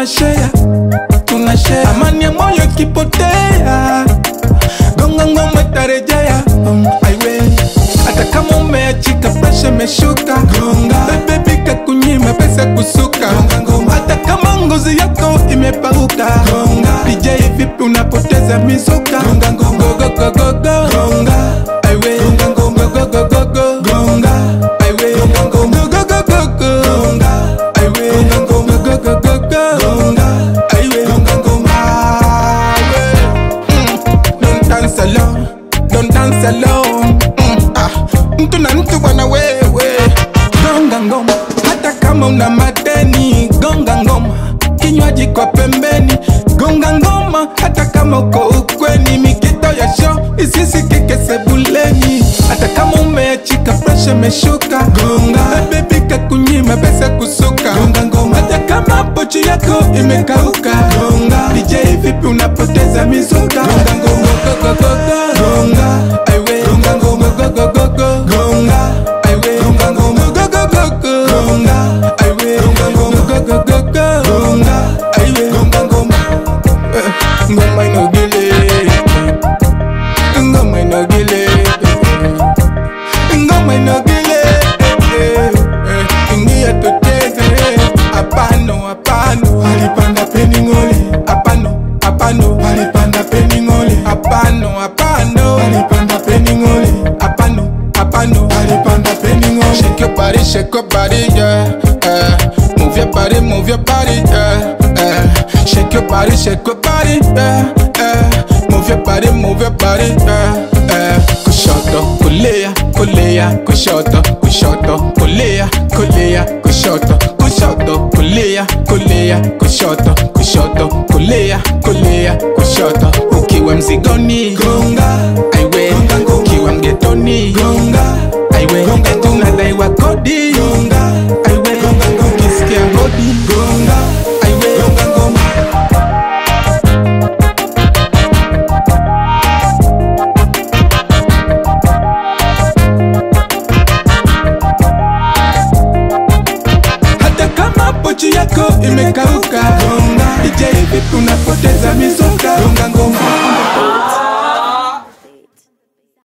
tunashare tunashare amani ya moyo ikipotea gonga ngoma itarejea um, aiwe hata kama umeachika presha imeshuka gonga bebe bika kunyima pesa kusuka gonga ngoma hata kama ngozi yako imepauka gonga DJ vipi unapoteza mizuka gonga ngoma go go go go gonga aiwe gonga ngoma go go go go gonga aiwe gonga ngoma go go go go gonga aiwe gonga ngoma go go go go gonga aiwe gonga ngoma aiwe mm. don't dance alone don't dance alone mm. ah mtu na mtu bwana wewe gonga ngoma hata kama una madeni gonga ngoma kinywaji kwa pembeni gonga ngoma hata kama uko ukweni mikito ya show isisikike sebuleni hata kama umeachika presha imeshuka gonga bebika kunyima pesa kusuka gonga ngoma hata kama pochi yako imekauka gonga DJ vipi unapoteza mizuka gonga ngoma go go go go gonga aiwe gonga ngoma go go go go gonga aiwe gonga ngoma go go go go gonga aiwe gonga ngoma go go go go gonga aiwe gonga ngoma Eh, ngoma inogile ngoma inogile ngoma inogile eh, eh, ingia tucheze apano apano alipanda peni ngole apano apano alipanda peni ngole apano apano alipanda peni ngole apano apano alipanda peni ngole shake your body shake your body yeah eh. move your body move your body yeah eh. shake your body shake your body yeah eh. move your body move your body yeah eh. kushoto kulia kulia kushoto kushoto kulia kulia kushoto kushoto kulia kulia kushoto kushoto kulia kulia kushoto ukiwa mzigoni gonga aiwe ukiwa mgetoni gonga aiwe tunadaiwa kodi gonga aiwe ukisikia hodi gonga aiwe ngoma hata kama pochi yako imekauka